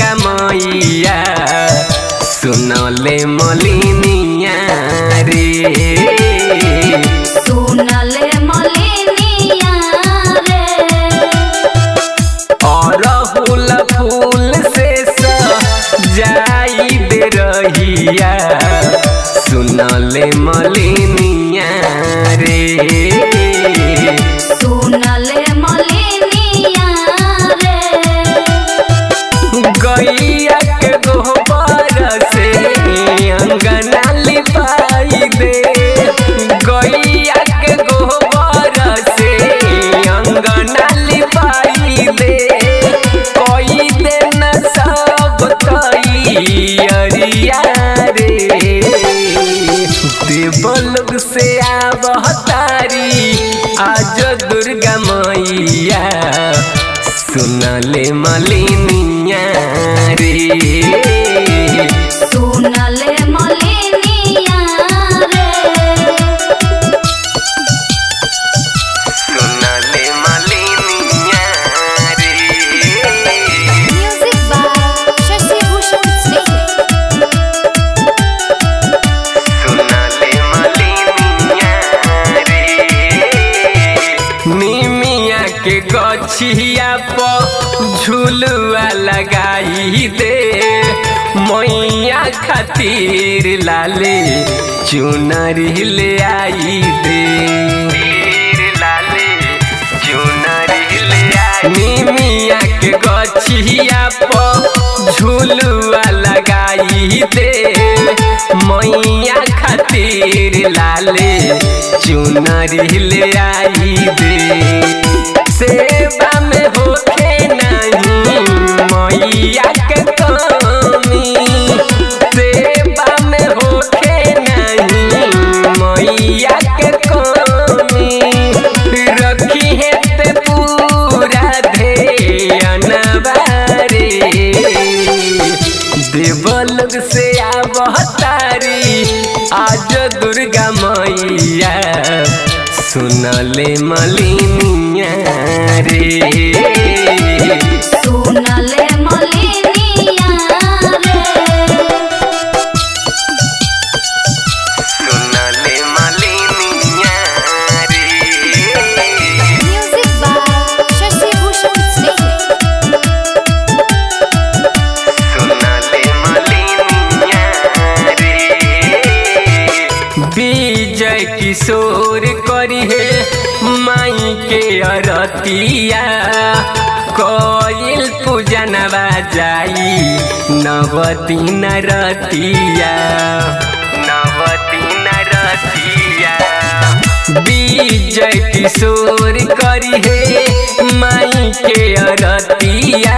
दुर्गा मैया सुनले मलिनिया रे सुनले मलिनिया रे अरहुल फूल से जाई दे रहिया सुनले मलिनिया रे सुनले मलिनिया रे गैया के गोबर से अंगना लिपाई दे गैया के गोबर से अंगना लिपाई दे कोई दिन सब तैयारिया रे देवलोक से आवतारी आज दुर्गा मैया सुनले मलिनिया रे सुनले मलिनिया रे सुनले मलिनिया रे म्यूजिक बाय शशि भूषण सिंह सुनले मलिनिया रे निमिया के गछिया पर झुलुआ लगाई दे मैया खातिर लाले चुनरी ले आई दे लाले चुनरी ले आई निमिया के गछिया पर झुलुआ लगाई दे मैया खातिर लाले चुनरी ले आई दे सेवा में होखे नहीं मैया के कमी सेवा में होखे नहीं मैया के कमी रखी है ते पूरा ध्यानवारे देवलोक से आवतारी आज दुर्गा मैया सुनले मलिनिया रे सुनले मलिनिया रे सुनले मलिनिया रे म्यूजिक बाय शशि भूषण सिंह सुनले मलिनिया रे विजय किशोर करी है माई के अरतिया कोयल पूजनवा जाई नवती नरतिया नवती नरतिया विजय किशोर करी है माई के अरतिया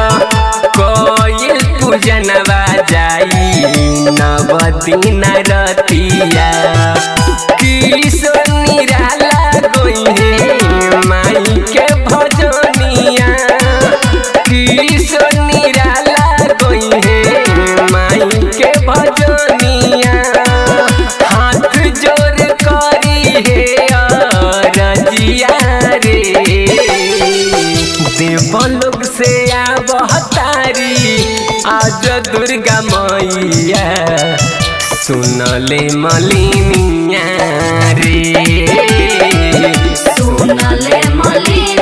कोयल पूजनवा जाई नवती नरतिया किशोर निराला गोई है माई के भजनिया किशोर निराला गोई है माई के भजनिया हाथ जोड़ करी है रजिया रे देवलोक से आवतारी आज दुर्गा मैया सुनले मलिनिया रे सुनले मलिनिया